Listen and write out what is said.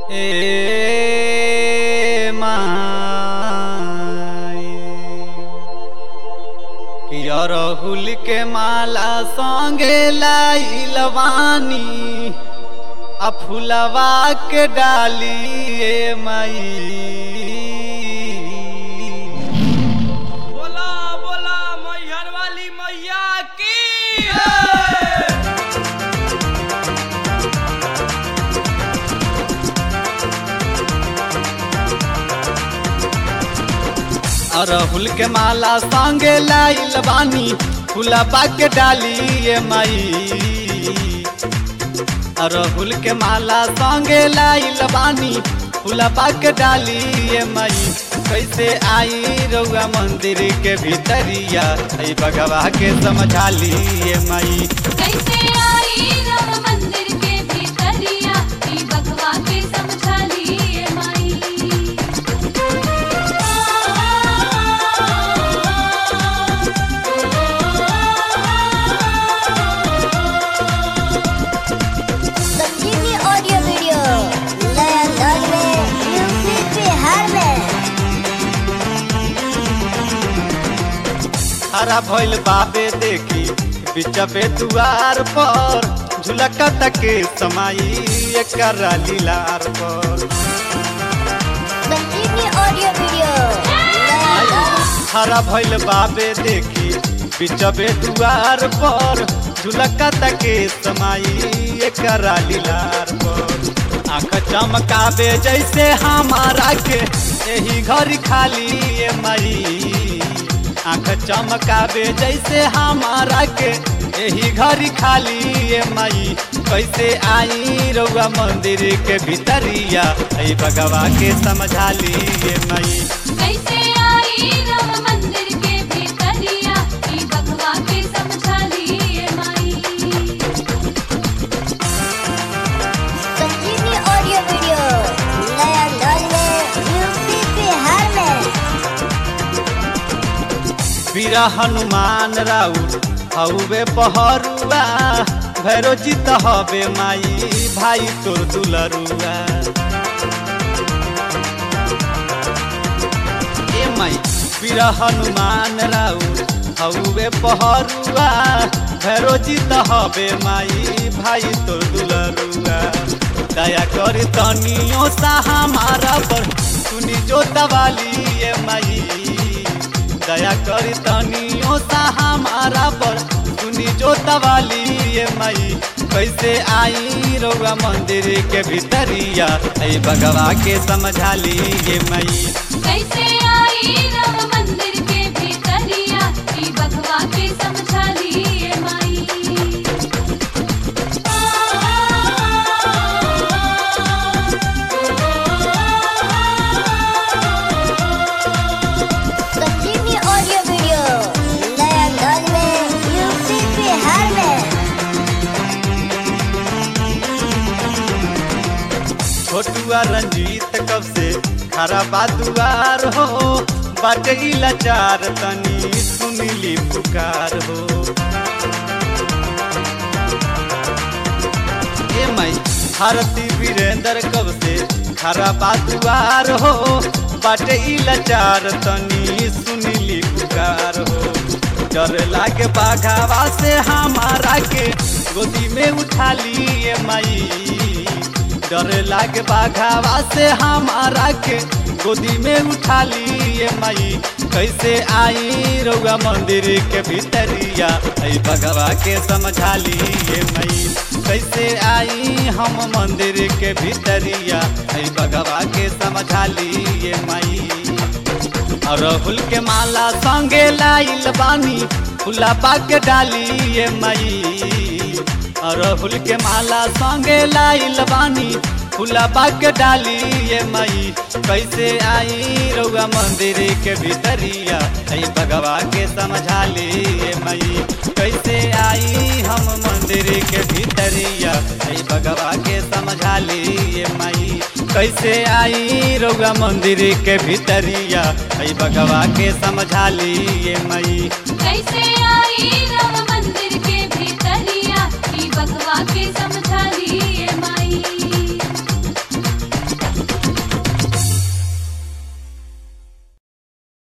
ए माई कि अरहुल के माला संगे लाइलवानी आ फुलवा के डाली ए माई बोला बोला मैहर वाली मैया की अरहुल के माला संगे लाइल बानी फुलवा के डाली ए माई अरहुल के माला संगे लाइल बानी फुलवा के डाली ए माई कैसे आई रउआ मंदिर के भीतरिया ऐ बगवा के समझा ली ए माई कैसे आई राम मंदिर के भीतरिया ई बकवा के समझा लिए माई संजीवनी ऑडियो वीडियो नया अंदाज में यूपी बिहार में हरा भइल बाबे देखी बिचबे दुआर पर झुलका तके समाई एकर लीलार पर संजीवनी ऑडियो वीडियो नया अंदाज हरा भइल बाबे देखी बिचबे दुआर पर झुलका तके समाई एकर लीलार पर आँख चमकावे जैसे हमारा के यही घर खाली ए मई आँख चमकावे जैसे हमारा के यही घर खाली ए मई कैसे आई रउआ मंदिर के भीतरिया ऐ बगवा के समझा ली ए मई कैसे आई राम मंदिर के भीतरिया ई बकवा के समझा लिए माई संजीवनी ऑडियो वीडियो नया अंदाज में यूपी बिहार में वीरा हनुमान राउत हउबे पहरुआ भैरो जीत हबे माई भाई तोर दुलरुआ ए माई वीरा हनुमान राउत हउबे पहरुआ भैरो जीत हबे माई भाई तोर दुलरुआ दया कर तनियो सा हमारा पर सुनी जो दवाली ए माई दया करी तनियो सा हमारा पर सुनी जो दवाली ये मई कैसे आई रउआ मंदिर के भीतरिया ऐ बगवा के समझा ली ये मई कैसे आई राम मंदिर के भीतरिया ई बकवा के समझा लिए माई संजीवनी ऑडियो वीडियो नया अंदाज में यूपी बिहार में छोटुआ रंजीत कब से खरा बादुआर हो बाटे ई लाचार तनी सुनीली पुकार हो ए माई भारती वीरेंद्र कब से खरा बादुआर हो बाटे ई लाचार तनी सुनीली पुकार हो डर लागे बाघावा से हमारा के गोदी में उठा लिए माई डर लागे बाघावा से हमारा के गोदी में उठा लिए माई कैसे आई रउआ मंदिर के भीतरिया ऐ बगवा के समझा लिए मई कैसे आई हम मंदिर के भीतरिया ऐ बगवा के समझा लिए मई अरहुल के माला संगे लाइल बानी फुला पाक डाली ये मई अरहुल के माला संगे लाइल बानी फुला पाक डाली ये मई कैसे आई रउआ मंदिर के भीतरिया ऐ बगवा के समझा ली ये मई कैसे आई हम मंदिर के भीतरिया ऐ बगवा के समझा ली ये मई कैसे आई रउआ मंदिर के भीतरिया ऐ बगवा के समझा ली ये मई कैसे आई